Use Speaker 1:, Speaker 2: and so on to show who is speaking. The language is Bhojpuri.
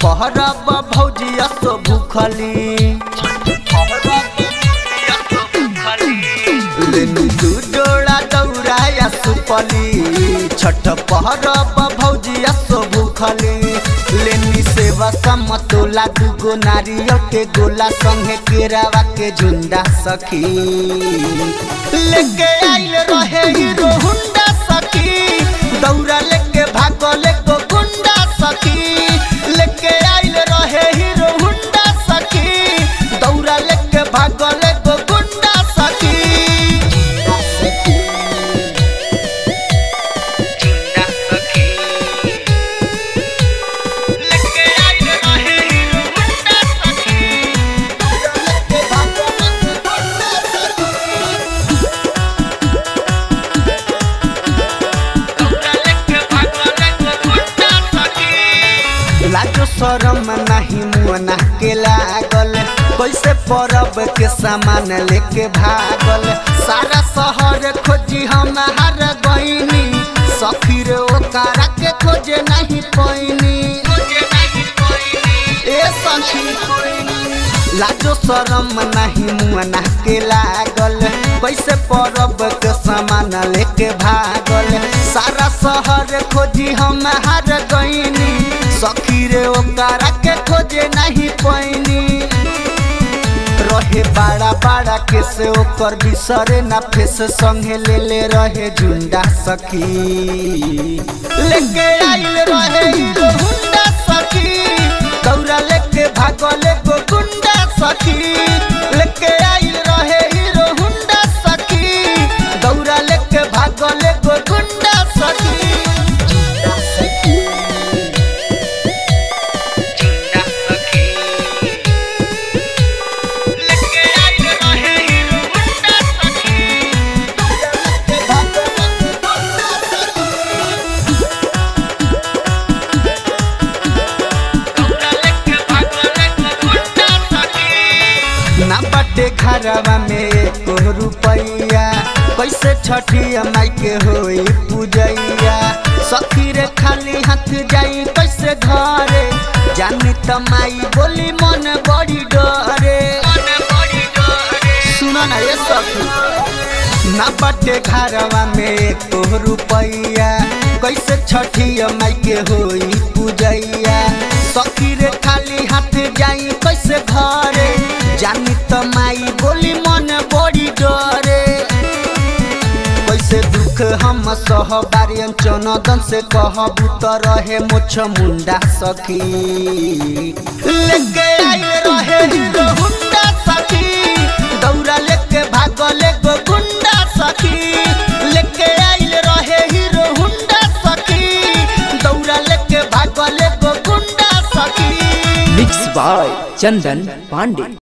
Speaker 1: पहरब भौजिया तो भूखली लेनी दू जोड़ा दौड़ाया सुपली छठ पहरब भौजिया सो भूखली लेनी सेवा समतोला दूगो नारियल के गोला संगे केरावा के झुंडा सखी लेके आइल रहे हीरो हुंडा सखी दौड़ा लेके भागल को गुंडा सखी लेके आइल रहे हीरो हुंडा सखी दौड़ा लेके भागल को गुंडा सखी गुंडा सखी लेके आइल रहे हीरो हुंडा सखी दौड़ा लेके भागल को गुंडा सखी लाजो शरम नहीं मुअना के लागल कैसे परब के सामान लेके भागल सारा शहर खोजी हम हार गईनी सफिर ओकरा के खोजे नहीं पैनी ए सखी लाजो शरम नहीं मुअना के लागल कैसे परब के सामान लेके भागल सारा शहर खोजी हम हार गईनी सखी रे ओकरा के खोजे नहीं पैनी रहे बड़ा बड़ा के से ओकर बिसरे ना फेस संगे ले ले रहे झुंडा सखी लेके आइल रहे हीरो हुंडा सखी दौड़ा लेके भागल को गुंडा सखी लेके आइल रहे हीरो हुंडा सखी दौड़ा लेके भागल को गुंडा सखी झुंडा सखी झुंडा सखी लेके आइल रहे हीरो हुंडा सखी दौड़ा लेके भागल को गुंडा सखी ना बटे घरवा में एको रुपैया कैसे छठिया माई के होई पूजैया सखी रे खाली हाथ जाई कैसे घरे जानी त माई बोली मन बड़ी डरे सुनो ना ये सखी ना बटे घरवा में एको रुपैया कैसे छठिया माई के होई पूजैया सखी रे खाली हाथ जाई कैसे घरे जानी त माई बोली मन बड़ी डरे कैसे दुख हम सह बारियन चनदन से कहबू त रहे मोछ मुंडा सखी लेके आइल रहे हीरो हुंडा सखी दौड़ा लेके भागल गो गुंडा सखी लेके आइल रहे हीरो हुंडा सखी दौड़ा लेके भागल गो गुंडा सखी
Speaker 2: मिक्स बाय चंदन पांडे